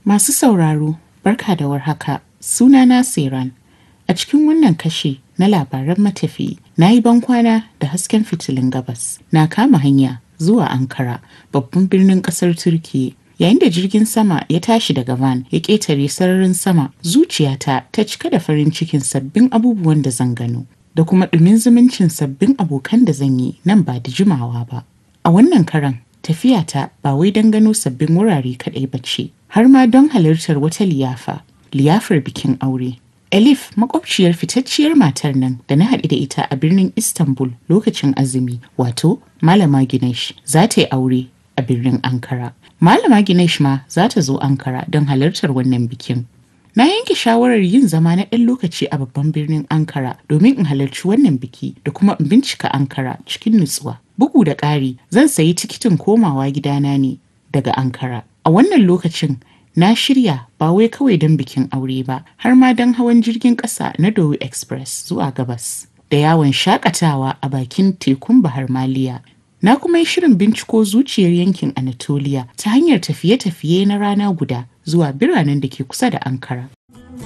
Masu sauraro, barka da warhaka. Sunana Siran. A cikin wannan kashe na labaran matafiyi, na yi bankwana da hasken fitilun gabas. Na kama hanya zuwa Ankara, babban birnin ƙasar Turkiyya. Yayin da jirgin sama ya tashi daga van ya ƙetare sararin sama, zuciyata ta cika da farin cikin sabbin abubuwan da zan gano, da kuma ɗumin zumuncin sabbin abokan da zan yi nan ba da jimawa ba. A wannan karan, tafiyata ba wai don gano sabbin wurare kaɗai ba ce, har ma don halartar wata liyafa, liyafar bikin aure. Elif makwabciyar fitacciyar matar nan da na haɗu da ita a birnin Istanbul lokacin azumi, wato Malama Ginesh, za ta yi aure a birnin Ankara. Malama Ginesh ma za ta zo Ankara don halartar wannan bikin. Na yanke shawarar yin zama na ɗan lokaci a babban birnin Ankara domin in halarci wannan biki da kuma in bincika Ankara cikin nutsuwa. Bugu da ƙari, zan sayi tikitin komawa gidana ne daga Ankara. A wannan lokacin na shirya ba wai kawai don bikin aure ba, har ma don hawan jirgin ƙasa na Dowi Express zuwa gabas. Da yawon shakatawa a bakin tekun Bahar Maliya Na kuma yi shirin binciko zuciyar yankin Anatolia ta hanyar tafiye-tafiye na rana guda zuwa biranen da ke kusa da Ankara.